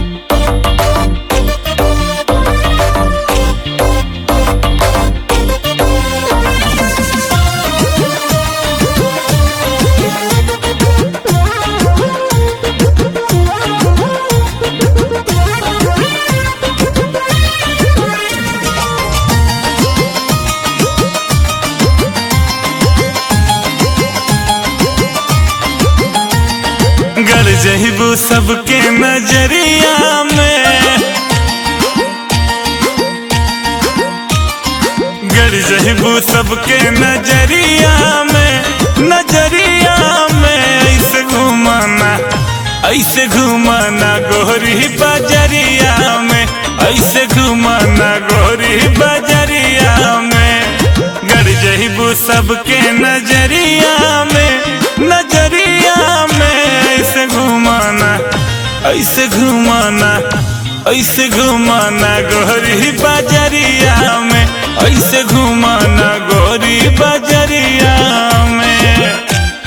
गड़ जहिबू सबके नजरिया में गड़ जहिबू सबके नजरिया में नजरिया में ऐसे घुमाना ऐसे घुमाना गोरी बजरिया में ऐसे घुमाना गोरी बजरिया में गड़ जहिबू सबके नजरिया में नजरिया में ऐसे घुमाना ऐसे घुमाना ऐसे घुमाना गोरी बजरिया में ऐसे घुमाना गोरी बजरिया में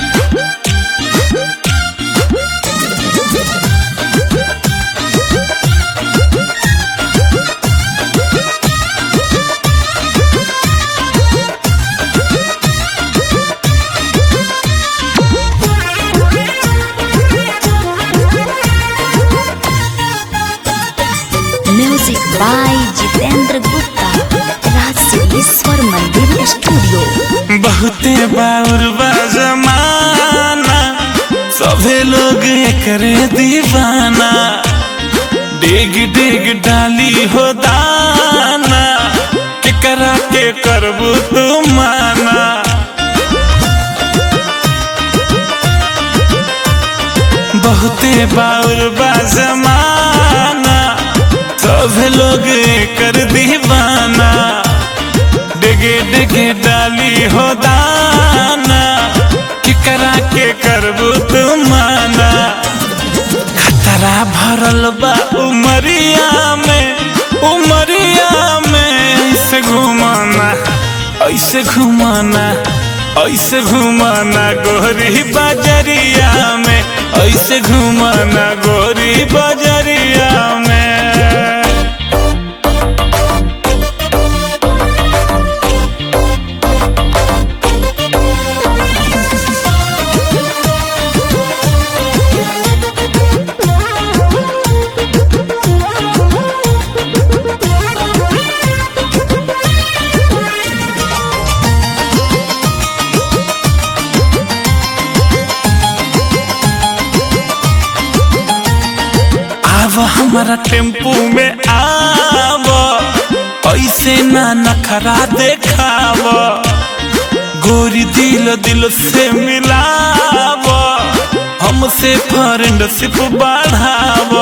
music by Jitendra Gupta Raj Siddheshwar Mandir studio बहुते बाउर बा जमाना सभे लोग करे दीवाना डिग डिग डाली हो दाना केकरा के करबू तू माना बहुते बाउर बा जमाना सब लोग कर दीवाना डिगे डिगे डाली हो दाना कि करा के करबू तू माना खतरा भरल बा उमरिया में उमरिया में ऐसे घुमाना ऐसे घुमाना ऐसे घुमाना गोरी बजरिया में ऐसे घुमाना गोरी बजरिया में आव हमारा टेम्पू में आव ऐसे ना नखरा देखाव गोरी दिल दिल से मिलाव हमसे फ्रेंडशिप बढ़ाव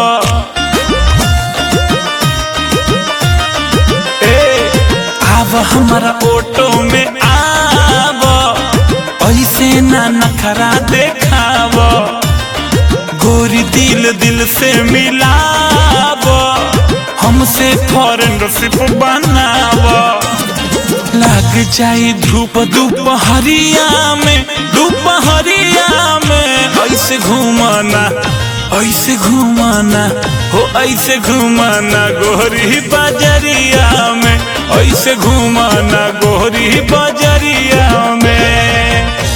ए आव हमारा ऑटो में आव ऐसे ना नखरा देखाव गोरी दिल दिल से मिलाव हमसे फ्रेंडशिप बनाव लग जाई धूप दोपहरिया में दोपहरिया में ऐसे घुमाना ऐसे घुमाना हो ऐसे घुमाना गोरी बजरिया में ऐसे घुमाना गोरी बजरिया में